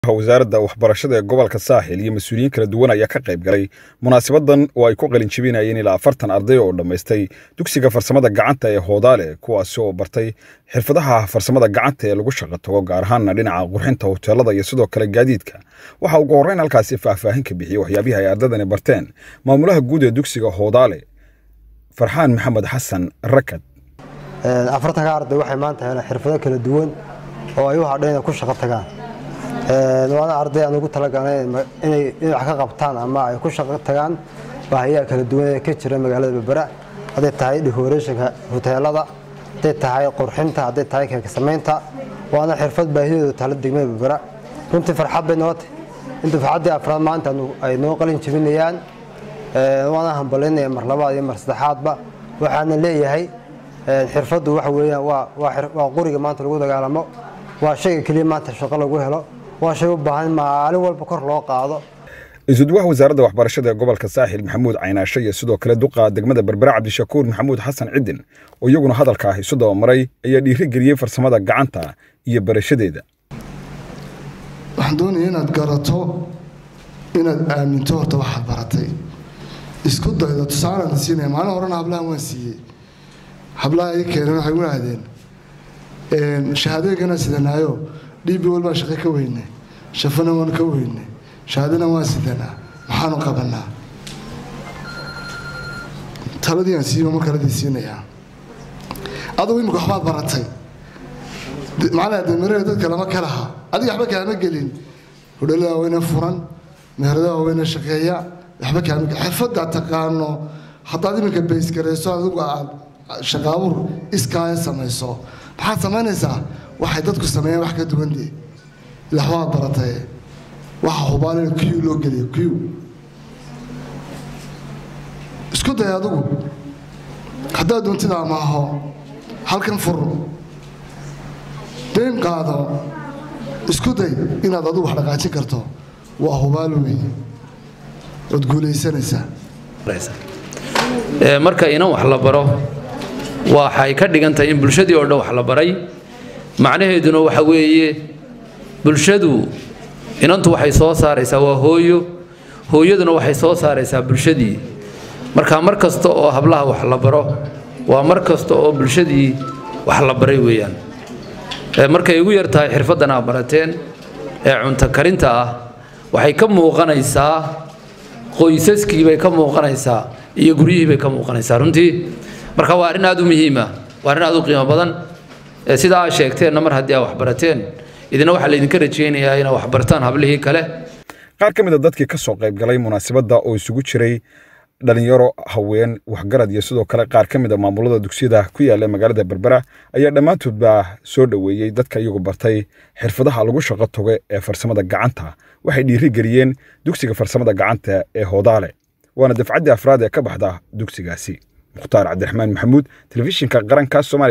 wasaaradda waxbarashada ee gobolka saaxil iyo mas-uuliyiin kala duwan ayaa ka qayb galay munaasabadan oo ay ku qalin jebinayeen ilaa afartan arday oo dhammaystay dugsiga farsamada gacanta ee hoodaale kuwaasi oo bartay xirfadaha farsamada gacanta ee lagu shaqo tago gaar ahaanna dhinaca qurxinta hoteelada iyo sidoo kale gaadiidka waxaa ugu horreyn halkaasi faahfaahin ka bixiyey waxyaabihii ay ardadani barteen maamulaha guud ee dugsiga hoodaale farxaan maxamed xasan rakad afartanka arday waxay maanta heleen xirfado kala duwan oo ay u hadheen inay ku shaqo tagaan waana arday aan ugu talagalnay inay wax ka qabtaan ama ay ku shaqo tagaan baahiyaha kala duwan ee ka jira magaalada berbera hadday tahay decorationka hoteelada hadday tahay qurxinta hadday tahay keeka samaynta waana xirfad baahideedu taala degmada berbera runtii farxad bay noo tahay in dufcaddii afraad maanta ay noo qalin jebinayaan waana hambalinaya mar labaad iyo mar saddexaadba waxaana leeyahay xirfaddu waxa weeyaan waa quriga maanta lagu dagaalamo waa shayga keliya maanta shaqo lagu helo waa shay u baahan in maalin walba kor loo qaado isuduwaha wasaaradda waxbarashada ee gobolka saaxil maxamuud caynaashe iyo sidoo kale duqa degmada berbera cabdishakuur maxamuud xasan cidin oo iyaguna hadalka ah isu dabamaray ayaa dhiirigeliyey farsamada gacanta iyo barashadeeda waxaan doonaya inaad garato inaad aaminto horta waxaad baratay isku daydo tusaalaan siinaya maalin horena hablahan waan siiyey hablaha ii keeneen waxay u ahdeen shahaadooyinkana sidanaayo dhiibbi walbaan shaqo ka weynay shafana waan ka weynay shahaadana waan sidanaa maxaanu qabanaa taladii aan siiyo mar kaladii siinayaa adugu imika waxbaad baratay macnaa damirada dadka lama ka laha adiga waxba kaama gelin hudhalada waaweyne furan meherada waaweyne shaqeeya waxba kaama gelin xirfadda taqaano haddaad iminka baysgarayso adigu aad shaqaabuur iskaaya samayso maxaad samaynaysaa waxay dadku sameeyaan wax ka duwandee ila waxbaad baratay waxa hubaalina q loo geliyo q isku day adigu haddaad doontidaa maaho halkan fur dayn qaado isku day inaad adigu wax dhaqaajin karto waa hubaal weeye ood guulaysanaysaa marka inan wax la baro waxay ka dhigan tahay in bulshadii oo dhan wax la baray macnaheeduna waxa weeye bulshadu inantu waxay soo saaraysaa waa hooyo hooyaduna waxay soo saaraysaa bulshadii marka mar kasta oo hablaha wax la baro waa mar kasta oo bulshadii wax la baray weeyaan markay ugu yar tahay xirfaddan aa barateen ee cunto karinta ah waxay ka muuqanaysaa qoysaskii bay ka muuqanaysaa iyo guryihii bay ka muuqanaysaa runtii marka waa arrin aad u muhiima waa arrin aad u qiimo badan sidaa aa sheegteenna mar haddii aa waxbarateen idina waxaa laydinka rajaynayaa inaa waxbartaan hablihii kale qaar ka mid a dadkii ka soo qayb galay munaasabadda oo isugu jiray dhalinyaro haween waxgarad iyo sidoo kale qaar ka mid a maamulada dugsiyada ku yaalla magaalada berbera ayaa dhammaantoodba soo dhoweeyey dadka iyagu bartay xirfadaha lagu shaqo togo ee farsamada gacanta waxay dhiirigeliyeen dugsiga farsamada gacanta ee hoodaale waana dafcaddii afraad ee ka baxda dugsigaasi mukhtaar cabdiraxmaan maxamuud telefishinka qaranka somalia